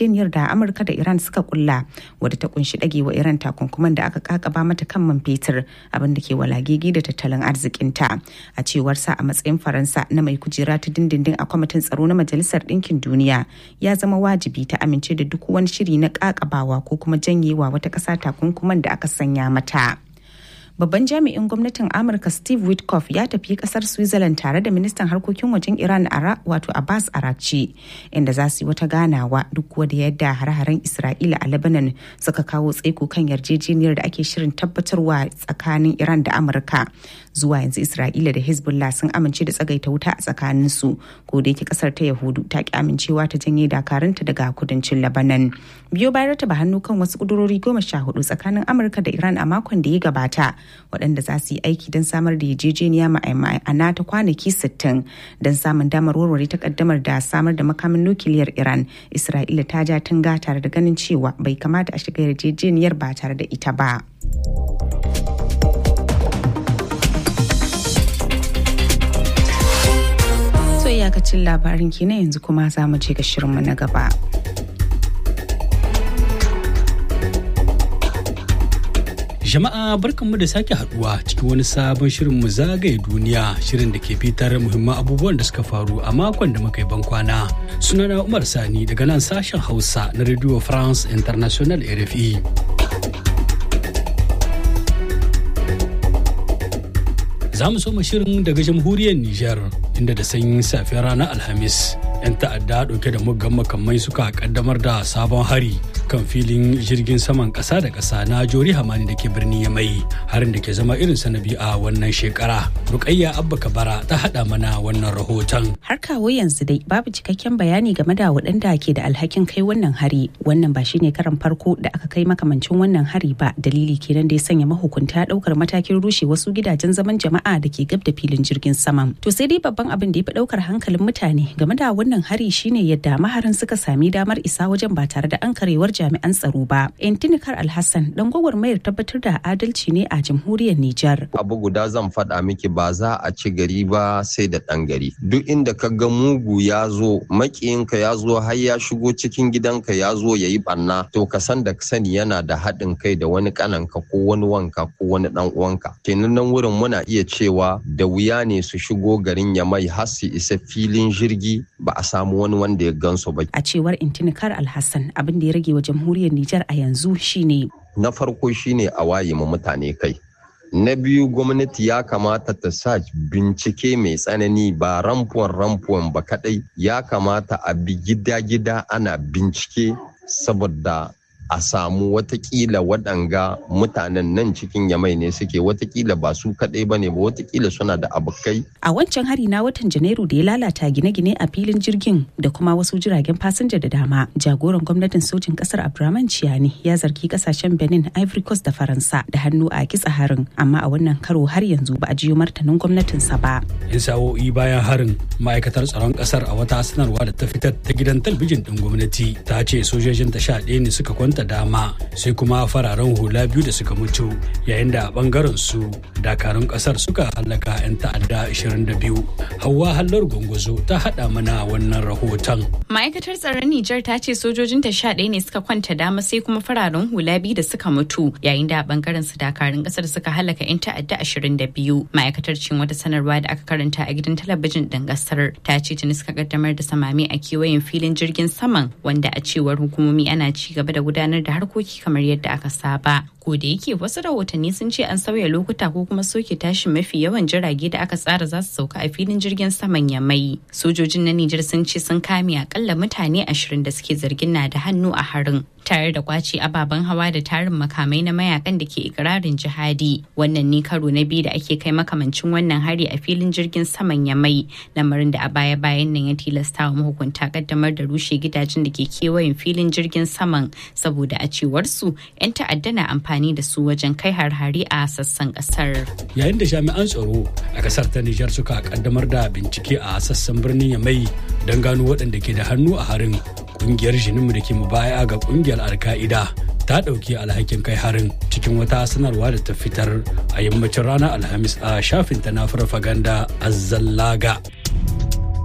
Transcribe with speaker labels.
Speaker 1: yarjejeniyar da amurka da iran suka kulla wadda ta kunshi dagewa iran takunkuman da aka kakaba mata kan man fetur abin da ke walagigi da tattalin arzikinta a cewar sa a matsayin faransa na mai kujera ta dindindin a kwamitin tsaro na majalisar ɗinkin duniya ya zama wajibi ta amince da duk wani shiri na kakabawa ko kuma janyewa wata ƙasa takunkuman da aka sanya mata. babban jami'in gwamnatin amurka steve witkoff ya tafi kasar switzerland tare da ministan harkokin wajen iran ara wato abbas arakci inda za su yi wata ganawa duk da yadda hare-haren isra'ila a lebanon suka kawo tsaiko kan yarjejeniyar da ake shirin tabbatarwa tsakanin iran da amurka zuwa yanzu isra'ila da hezbollah sun amince da tsagaita wuta a tsakanin su ko da yake kasar ta yahudu ta ki amincewa ta janye dakarunta daga kudancin lebanon biyo bayan rataba hannu kan wasu kudurori goma sha hudu tsakanin amurka da iran a makon da ya gabata waɗanda za su yi aiki don samar da yarjejeniya ma'ana ta kwanaki 60 don samun damar warware takaddamar da samar da makamin nukiliyar iran isra'ila ta ja tunga tare da ganin cewa bai kamata a shiga yarjejeniyar ba tare da ita ba. so iyakacin labarin kenan yanzu kuma za mu je ga shirinmu na gaba.
Speaker 2: Jama'a barkanmu da sake haduwa cikin wani sabon shirin mu zagaye duniya shirin da ke fitar muhimman abubuwan da suka faru a makon da muka yi bankwana. Sunana Umar Sani daga nan sashen Hausa na Radio France International RFI. Za mu soma shirin daga jamhuriyar Nijar inda da sanyin safiyar ranar Alhamis 'yan ta'adda dauke da muggan makamai suka kaddamar da sabon hari kan filin jirgin saman ƙasa da ƙasa na jori hamani da ke birnin yamai harin da ke zama irin sanabi a wannan shekara rukayya abba kabara ta haɗa mana wannan rahoton
Speaker 1: har kawo yanzu dai babu cikakken bayani game da waɗanda ke da alhakin kai wannan hari wannan ba shine karan farko da aka kai makamancin wannan hari ba dalili kenan da ya sanya mahukunta ɗaukar matakin rushe wasu gidajen zaman jama'a da ke gab da filin jirgin saman to sai dai babban abin da ya fi ɗaukar hankalin mutane game da wannan hari shine yadda maharan suka sami damar isa wajen ba tare da an karewar jami'an tsaro ba. Intinikar Alhassan dan gwagwarmayar tabbatar da adalci ne a jamhuriyar Nijar.
Speaker 3: Abu guda zan faɗa miki ba za a ci gari ba sai da ɗan gari. Duk inda ka ga mugu ya zo makiyinka ya zo har ya shigo cikin gidanka ya zo ya yi ɓanna to ka san da sani yana da haɗin kai da wani ƙananka ko wani wanka ko wani ɗan uwanka. Kenan nan wurin muna iya cewa da wuya ne su shigo garin ya mai har su isa filin jirgi ba a samu wani wanda ya gansu ba.
Speaker 1: A cewar Intinikar Alhassan abin da ya rage wa jamhuriyar Nijar a yanzu shine.
Speaker 3: Na farko shine a waye ma mutane kai. Na biyu gwamnati ya kamata ta sa bincike mai tsanani ba ramfuwan ramfuwan ba kadai ya kamata a bi gida-gida ana bincike saboda a samu watakila waɗanga mutanen nan cikin yamai ne suke watakila ba su kaɗai ba ne ba watakila suna da abokai.
Speaker 1: A wancan hari na watan Janairu da ya lalata gine-gine a filin jirgin da kuma wasu jiragen fasinja da dama. Jagoran gwamnatin sojin ƙasar Abdurrahman Ciyani ya zargi ƙasashen Benin, Ivory Coast da Faransa da hannu a kitsa harin. Amma a wannan karo har yanzu ba a jiyo martanin gwamnatinsa ba.
Speaker 2: In sa'o'i bayan harin ma'aikatar tsaron ƙasar a wata sanarwa da ta fitar ta gidan talbijin ɗin gwamnati ta ce sojojin ta sha ɗaya ne suka kwanta da dama sai kuma fararen hula biyu da suka mutu yayin da bangaren su dakarun kasar suka hallaka 'yan ta'adda 22 hawa hallar gwangwazo ta hada mana wannan rahoton
Speaker 4: ma'aikatar tsaron nijar ta ce sojojin ta sha ɗaya ne suka kwanta dama sai kuma fararen hula biyu da suka mutu yayin da bangaren su dakarun kasar suka hallaka 'yan ta'adda 22 ma'aikatar cin wata sanarwa da aka karanta a gidan talabijin ɗin kasar ta ce tuni suka kaddamar da samami a kewayen filin jirgin saman wanda a cewar hukumomi ana ci gaba da gudanar da harkoki kamar yadda aka saba. Ko da yake wasu rahotanni sun ce an sauya lokuta ko kuma soke tashin mafi yawan jirage da aka tsara za su sauka a filin jirgin saman Yamai. Sojojin na Nijar sun ce sun kame akalla mutane ashirin da suke zargin na da hannu a harin. Tare da kwace ababen hawa da tarin makamai na mayakan da ke ikirarin jihadi. Wannan ne karo na biyu da ake kai makamancin wannan hari a filin jirgin saman Yamai. Lamarin da a baya-bayan nan ya tilasta wa mahukunta kaddamar da rushe gidajen da ke kewayen filin jirgin saman saboda a cewar su 'yan ta'adda na amfani da su wajen kai har-hari a sassan kasar.
Speaker 2: Yayin da jami'an tsaro a kasar ta Nijar suka kaddamar da bincike a sassan birnin Yamai don gano waɗanda ke da hannu a harin kungiyar jininmu da ke mubaya ga kungiyar alka'ida ta ɗauki alhakin kai harin cikin wata sanarwa da ta fitar a yammacin ranar alhamis a shafinta na farfaganda azzallaga